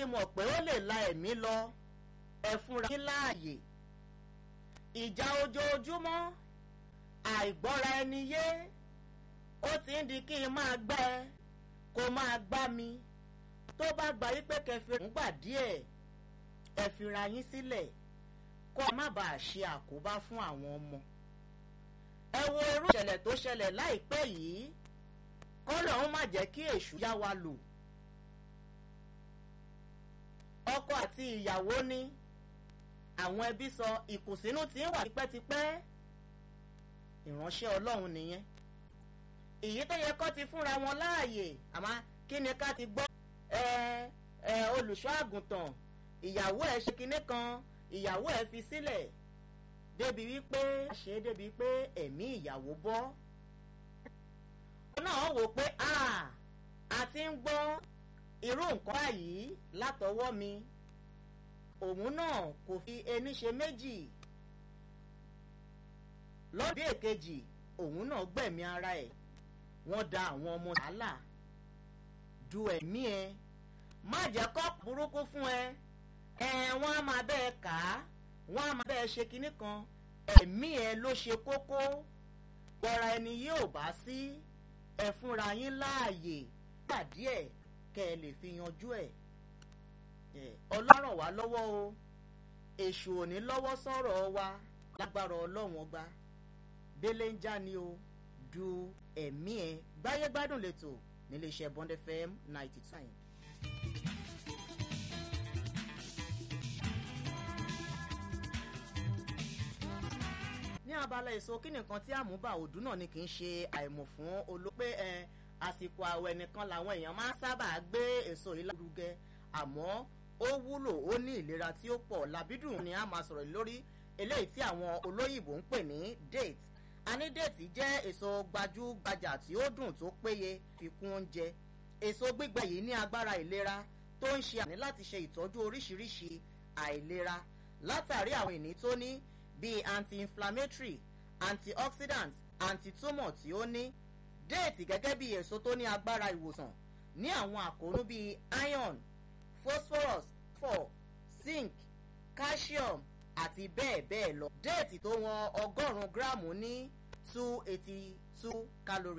mọ̀ pé ó lè la ẹ̀mí lọ ẹ fúnra yín láàyè ìjà ojoojúmọ́ àìgbọ́ra ẹni yé ó ti ń di kí n máa gbá ẹ kó máa gbá mi tó bá gba wípé kẹfì ń gbà díẹ̀ ẹ fira yín sílẹ̀ kó ẹ má bàa ṣe àkóbá fún àwọn ọmọ ẹ wo irú ìṣẹ̀lẹ̀ tó ṣẹlẹ̀ láìpẹ́ yìí kọ́lọ̀ ń má jẹ́ kí èṣù yá wa lò ọkọ àti ìyàwó ní àwọn ẹbí sọ ìkùnsínú tí ń wà tipẹ́tipẹ́ ìránṣẹ́ ọlọ́run nìyẹn èyí tó yẹ kó ti fúnra wọn láàyè àmọ́ kí ni ká ti gbọ́ ẹ ẹ olùṣọ́ àgùntàn ìyàwó ẹ̀ ṣe kinní kan ìyàwó ẹ̀ fi sílẹ̀ débi wípé ṣe é débi pé ẹ̀mí ìyàwó bọ́ náà wò pé a ti ń gbọ́ irú nǹkan báyìí látọwọ́ mi òun náà kò fi ẹni ṣe méjì lọ́dún èkejì òun náà gbẹ̀mí ara ẹ̀ wọ́n da àwọn ọmọ sàálà du ẹ̀mí ẹ má jẹ́ kọ́ burúkú fún ẹ ẹ wọ́n á máa bẹ́ẹ̀ kà á wọ́n á máa bẹ́ẹ̀ ṣe kinní kan ẹ̀mí ẹ ló ṣe kókó gbọ́ra ẹni yóò bá sí ẹ fúnra yín láàyè gbà díẹ̀ kẹ́ ẹ lè fi yanjú ẹ̀ ọlọ́rọ̀ wá lọ́wọ́ o èṣù ò ní lọ́wọ́ sọ̀rọ̀ wa lágbára ọlọ́run ọba délé ń já ni o du ẹ̀mí ẹ gbáyé gbádùn lẹ́tọ̀ níléeṣẹ́ bond fm ninety two. ní abala èso kí nìkan tí àmúbà òdú náà ni kì í ṣe àìmọ̀ fún olópé ẹ àsìkò àwẹ̀ nìkan làwọn èèyàn máa ń sábà gbé èso yìí lárugẹ àmọ́ ó wúlò ó ní ìlera tí ó pọ̀ làbídùn ni a máa sọ̀rọ̀ lórí eléyìí tí àwọn olóyìnbó ń pè ní date àní date jẹ́ èso gbajúgbajà tí ó dùn tó péye fi kún oúnjẹ èso gbígbẹ yìí ní agbára ìlera tó ń ṣe àní láti ṣe ìtọ́jú oríṣiríṣi àìlera látàrí àwọn ìní tó ní bíi anti-inflammatory antioxidants antitumor tí ó ní déètì gẹ́gẹ́ bí èso tó ní agbára ìwòsàn ní àwọn àkóónú bíi iron phosphorus phosphor zinc calcium àti bẹ́ẹ̀ bẹ́ẹ̀ lọ déètì tó wọn ọgọ́rùn-ún gíráàmù ní two eighty two calories.